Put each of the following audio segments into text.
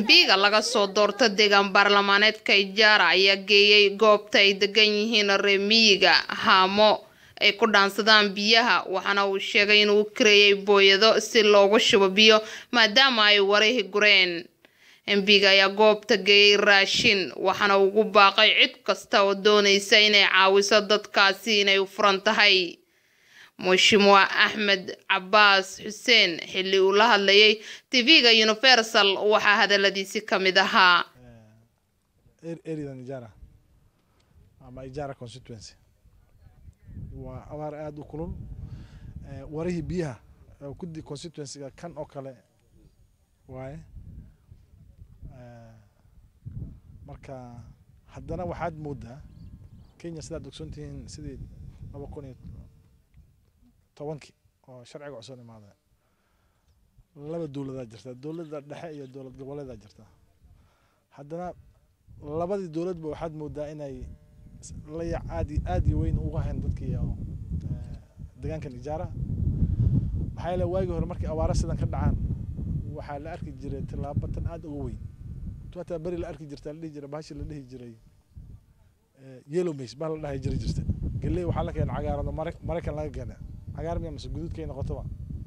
embiga laga soo doorto deegaan baarlamaaneedka ijaara ayaa geeyey goobta ay degan yihiin reemiyiga haamo ay ku dhaansadaan biyaha waxaana uu sheegay inuu kareeyay booyado si loogu shubo biyo maadaama ay warahi gureen embiga ayaa goobta geeyey raashin waxaana ugu baaqay cid kasta oo doonaysa inay caawiso dadkaasi inay u furan tahay mushimuwa axmed cabaas xuseen xilli uu la hadlayay tv-ga universal waxaa hadaladiisi ka mid ahaa areadan ijaara ama ijaara constituency waa abaar aada u kulul warihii biyaha kudi constituencyga kan oo kale waaye marka haddana waxaad moodaa kenya sidaad ogsoontihiin sidii laba kun iyo tobankii oo sharciga cusub imaada laba dowladaa jirta dowladda dhexe iyo dowlad goboleedaa jirta haddana labadii dowladba waxaad moodaa inay layac aad aad iyo weyn uga hayn dadkii deegaankan ijaara maxaa yeele waagii hore markii abaara sidan ka dhacaan waxaa la arki jiray tillaabo tan aada uga weyn hataa beri la arki jirta la dhihi jiray bahashi la dhihi jiray yellow maize bah la dhahay jiri jirta galley waxaa la keena cagaarado maraykan laga keena cagaar miya mase guduudkay noqotoba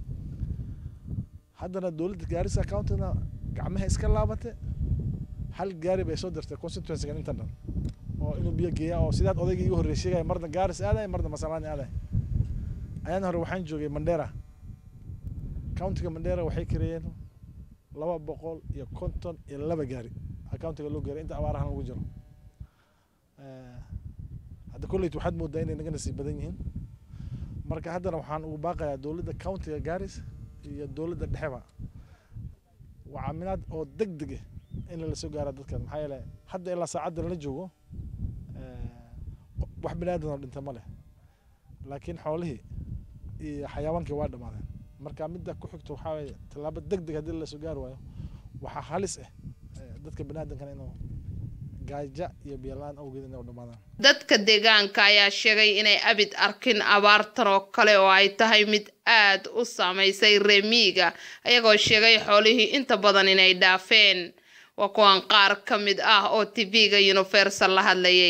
haddana dowladda gaarisa countyna gacmaha iska laabate hal gaari bay soo dirtay constituencygan intan dhan oo inuu biyo geeya oo sidaad odayga iga horreey sheegaya marna gaaris aadaya marna masalaani aadaya ayaan hore waxaan joogay mandera countiga mandera waxay kareeyeen laba boqol iyo konton iyo laba gaari accountiga loo gaaray inta abaarahan lagu jiro hadda kolleyt waxaad moodaa inay naga nasiib badan yihiin marka haddana waxaan ugu baaqayaa dowladda countiga gaaris iyo dowladda dhexeba waa caminaad oo deg deg ah in lala soo gaara dadkan maxaa yeele hadda ilaa saacadda lala joogo wax bini aadan oo dhinta ma leh laakiin xoolihii iyo xayawaankii waa dhammaadeen marka midda ku xigto waxaa waye tallaabo deg deg haddii lasoo gaari waayo waxaa halis ah dadka bini aadankana inuu gaaja iyo biyola-aan awgeed inay u dhammaadaan dadka deegaanka ayaa sheegay inay abid arkin abaartan oo kale oo ay tahay mid aad u saamaysay reemiiga ayagoo sheegay xoolihii inta badan inay dhaafeen waa kuwan qaar ka mid ah oo tv-ga universal la hadlayay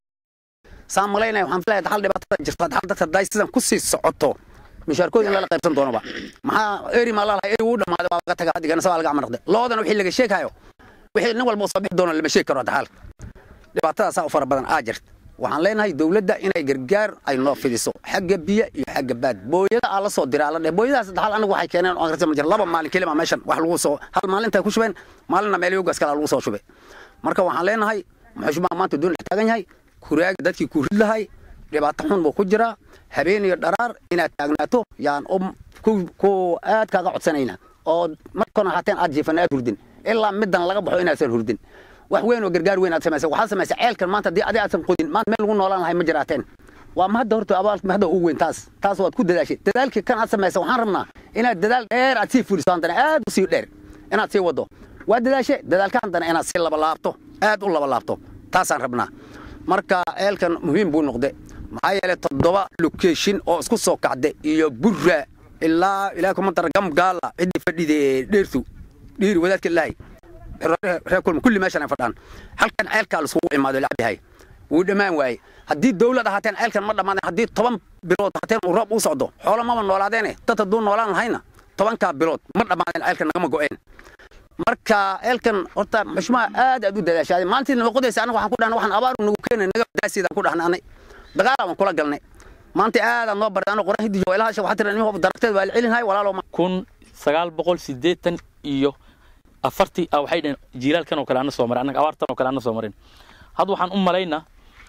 saan malaynaya waxaan filayaa hal dhibaatada jirta hal dadka daay sidan ku sii socoto mishaarkooda in lala qaybsan doonoba maxaa eri maa lalahay eri uu dhammaaday waa laga tagaa hadigana sabaa laga amarnaqde loodana wixii laga sheegayo wixii nin walba soo bixi doono lama sheegi karo hadda xaalka dhibaatadaasaa u fara badan aa jirta waxaan leenahay dowladda inay gargaar ay noo fidiso xagga biyo iyo xagga baad booyada aa la soo diraa la dheh booyadahaas saddex hal anigu waxay keeneen oo akhrisan ma jira laba maalin kelima meeshan wax lagu soo hal maalintay ku shubeen maalinna meel yogaas kale lagu soo shubay marka waxaan leenahay muxushmaa maanta doon dhex taagan yahay kuraaga dadkii ku rid lahay dhibaato xun buu ku jiraa habeen iyo dharaar inaad taagnaato yaan ku aad kaaga codsanayna oo markana haateen aad jiifan aad hurdin ilaa middan laga baxo inaasan hurdin wax weyn oo gargaar weyn aad samaysay waxaad samaysay ceelkan maanta haddii adi aadsan qodin maanta meel lagu noolaan lahay ma jiraateen waa mahadda horta abaalka mahadda ugu weyn taas taas waad ku dadaashay dadaalkii kan aad samaysay waxaan rabnaa inaad dadaal dheer aad sii fuliso haddana aad u sii dheer inaad sii waddo waa dadaashe dadaalka haddana inaad sii labalaabto aad u labalaabto taasaan rabnaa marka ceelkan muhiim buu noqde maxaa yeelay toddoba location oo isku soo kacda iyo burra ilaa ilaa kuma dara gamgaala ciddii fadhide dheertu dhiiri wadaadka ilaahay reer kulma kulli meeshan ay fadhaan halkan ceelkaa laisugu imaado lacbihay wuu dhammaan waaye haddii dowlad ahaateen ceelkan ma dhammaadeen haddii toban bilood ahaateen uu roob uu socdo xoolo maba noolaadeene dad hadduu noolaan lahayna tobankaa bilood ma dhammaadeen ceelkan nagama go'een marka ceelkan horta xushmaa aad aad u dadaashaaday maalintii nama qodaysa anaga waxaan ku dhahnay waxaan abaar nagu keenay naga daasiidaan ku dhahnaanay dagaal aan kula galnay maanta aadaan noo baray anoo qoran hidijo ilaha waxaa tira nimho daragteed waa la celinhay walaalo kun sagaal boqol siddeetan iyo afartii ah waxay dhaheen jiilaalkan oo kale ana soo marin annaga abaartan oo kale ana soo marin hadda waxaan u malaynaa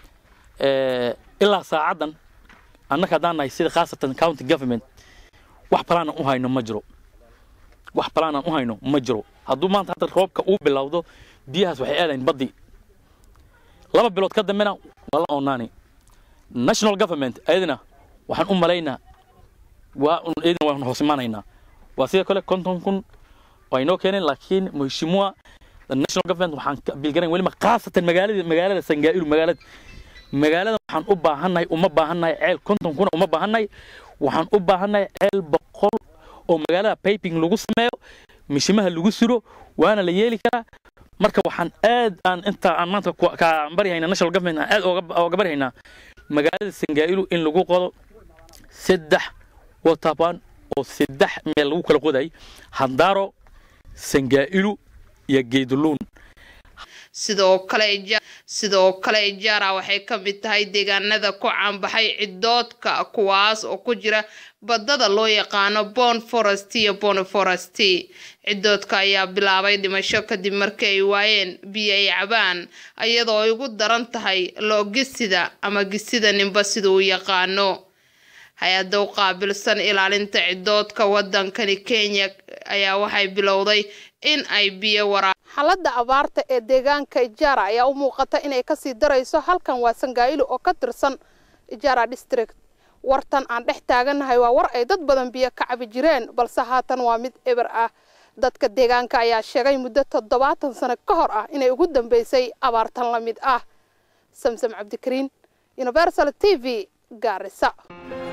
ilaa saacaddan annaga haddaan nahay sida khaasatan county government wax balaanan u hayno ma jiro wax balaanan u hayno ma jiro hadduu maanta hadda roobka uu bilowdo biyahaas waxay aadayn baddi laba bilood ka dambena waa la oonaani national government ayadana waxaan u malaynaa waa iyadana waan hoos imaanaynaa waa sidoo kale konton kun oo ay noo keeneen laakiin mheshimiwa national government waxaan ka bilgarayn weliba khaasatan magaalada magaalada sangaa'iru magaalada magaalada waxaan u baahannahay uma baahannahay ceel konton kuna uma baahannahay waxaan u baahannahay ceel boqol oo magaalada piping lagu sameeyo mishimaha lagu suro waana la yeeli karaa marka waxaan aad aan inta aan maanta ku- ka baryahaynaa national government aan aad ooga- ooga baryahaynaa magaalada sangaa'ilu in lagu qodo saddex waterban oo saddex meel lagu kala qoday handaaro sangaa'ilu iyo geeduluun sidoo kale Ja- sidoo kale ijaara waxay ka mid tahay deegaanada ku caanbaxay cidoodka kuwaas oo ku jira badada loo yaqaano bon forest iyo bon forest cidoodka ayaa bilaabay dhimasho kadib markii ay waayeen biyo ay cabaan iyadoo ay ugu daran tahay loogisida ama gisida ninba sida uu yaqaano hay-adda u qaabilsan ilaalinta cidoodka wadankani kenya ayaa waxay bilowday in ay biyo waraa xaaladda abaarta ee deegaanka ijaara ayaa u muuqata inay kasii darayso halkan waa sangaa'ilu oo ka tirsan ijaara district wartan aan dhex taagannahay waa war ay dad badan biyo ka cabi jireen balse haatan waa mid eber ah dadka deegaanka ayaa sheegay muddo toddobaatan sano ka hor ah inay ugu dambeysay abaartan la mid ah samsam cabdikariin universal t v gaarisa